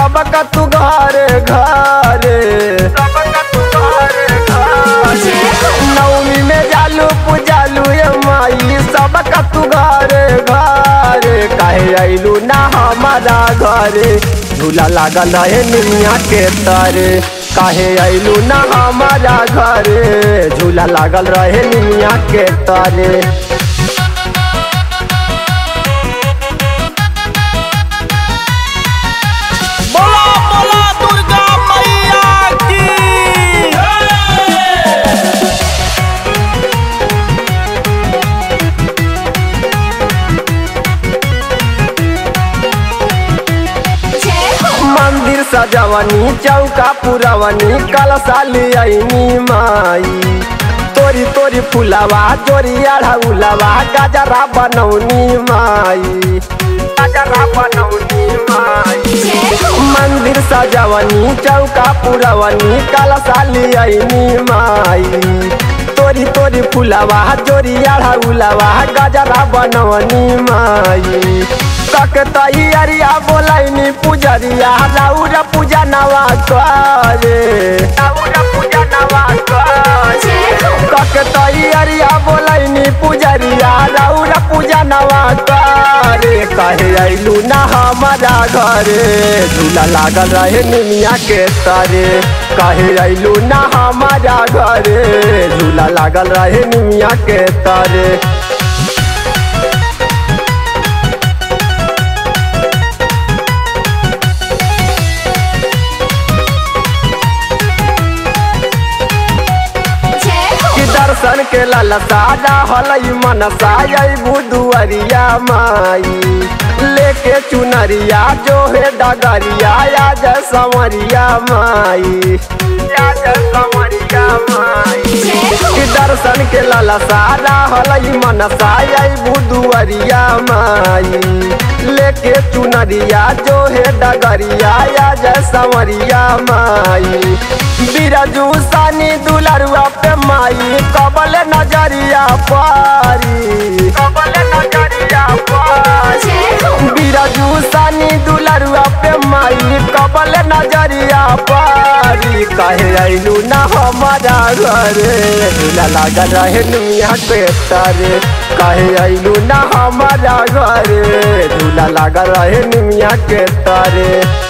सबका तू घरे घरे सबका तू घरे घरे नवमी में जालू पूजालू ये माई सबका तू घरे घरे काहे आइलू ना हमारा घरे झूला लागल रहे निमिया के तरे काहे आइलू ना हमारा घरे झूला लागल रहे निमिया के तरे बोला बोला दुर्गा मैया की मंदिर सजवनी चौका पुरवनी कलशाली आईनी माई तोरी तोरी फुलवा चोरी अढ़ौलवा गजरा बनौनी माई गजरा बनौनी माई मंदिर सजवनी चौका पुरवनी कलशाली आईनी माई तोरी तोरी फुलवा चोरी अढ़ौलवा गजरा बनौनी माई तक तैयारिया बोलैनी पुजरिया राउर पूजा नवा करे राउर पूजा नवा करे तक तैयारिया बोलैनी पुजरिया राउर पूजा नवा करे कहे अइलू ना हमारा घरे झूला लागल रहे निमिया के तरे कहे अइलू ना हमारा घरे झूला लागल रहे निमिया के तरे कि दर्शन के ललसा रहल मनसा बुधुअरिया माई लेके चुनरिया जो है डगरिया आज संवरिया माई आज संवरिया माई कि दर्शन के ललसा रहल मनसा बुधुअरिया माई लेके चुनरिया जो है डगरिया आज संवरिया माई बिरजू सानी दुलरुआ पे माई कबल नजरिया पारी कबल नजरिया पारी बिरजू सानी दुलरुआ पे माई कबल नजरिया पारी कहे अइलू ना हमारा घरे झूला लागल रहे नुमिया के तारे कहे अइलू ना हमारा घरे झूला लागल रहे निमिया के तारे